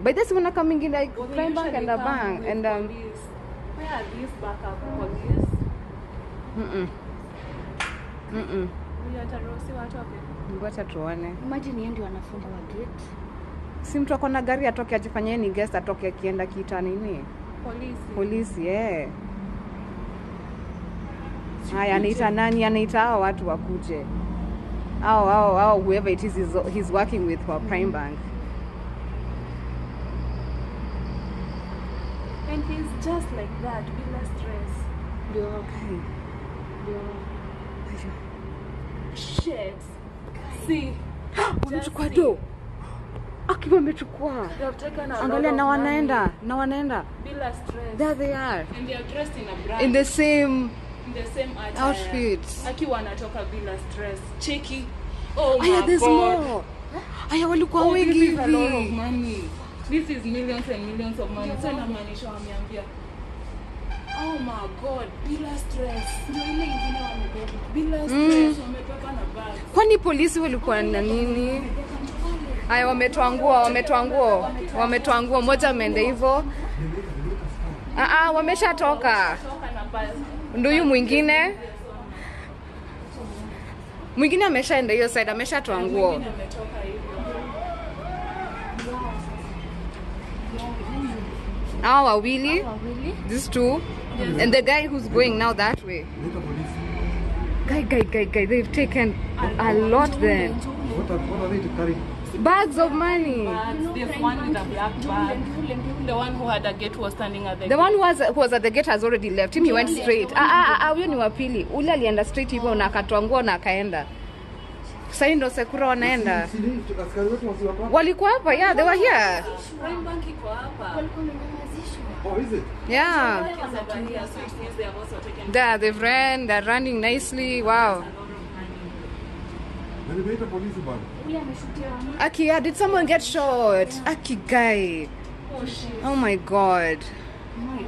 By this one coming in like Well, they Prime Bank usually and a come bank with and um police. Where are these backup police? mm mm Huyu ataruhusiwa atoke. ngoja tuone. Imagine yeye ndio anafunga wa gate. Si mtu ako na gari atoke ajifanyie ni guest atoke akienda kita nini? Polisi. Polisi eh. Haya, anaita nani? Anaita hao watu wakuje. Hao hao hao whoever it is he's, he's working with for Prime Bank. And he's just like that, bila stress. Ndio. Okay. Ndio. Shit. See. Wamechukua Just do. Aki wamechukua. They have taken a lot Angalia of na money. wanaenda, na wanaenda. Bila stress. There they are. And they are dressed in a brand. In the same in the same attire. Outfits. Aki wanatoka bila stress. Cheki. Oh Aya, my there's god. more. Aya, walikuwa Oh, wengi this is a lot of hivi. money. This is millions and millions of money. So inamaanisha wameambia Oh my god, bila stress. Ndio ile ingine wamebeba. Bila stress wamebeba na bag. Kwani polisi walikuwa na nini? Aya, wametoa nguo, wametoa nguo, wametoa nguo. Moja ameenda hivyo. Ah, ah, wameshatoka. Toka na bag. Ndio huyu mwingine. Mwingine ameshaenda hiyo side, ameshatoa nguo. Mwingine ametoka hivyo. Hao wawili, Wawili. these two, and the guy who's going now that way. Leta polisi. Guy, guy, guy, guy, they've taken a lot then. What are, what are they carrying? Bags of money. Bags. There's one with a black bag. The one who had a gate was standing at the The one who was, who was at the gate has already left. Him he went straight. Ah, ah, ah, huyo ni wa pili. Ule alienda straight hivyo na akatoa nguo na akaenda. Sasa hii ndo Sekura wanaenda. Si ni askari wetu wasi wako hapa? Walikuwa hapa, yeah, they were here. Prime Bank iko hapa. Walikuwa wamenyamazishwa. Oh, is it? Yeah. Kids over here, so it means they have also taken There, they've ran, they're running nicely. Wow. a lot of money. Na nimeita polisi bana. Huyu ameshutia Aki, yeah, did someone get shot? Aki guy. Oh shit. Oh my god. My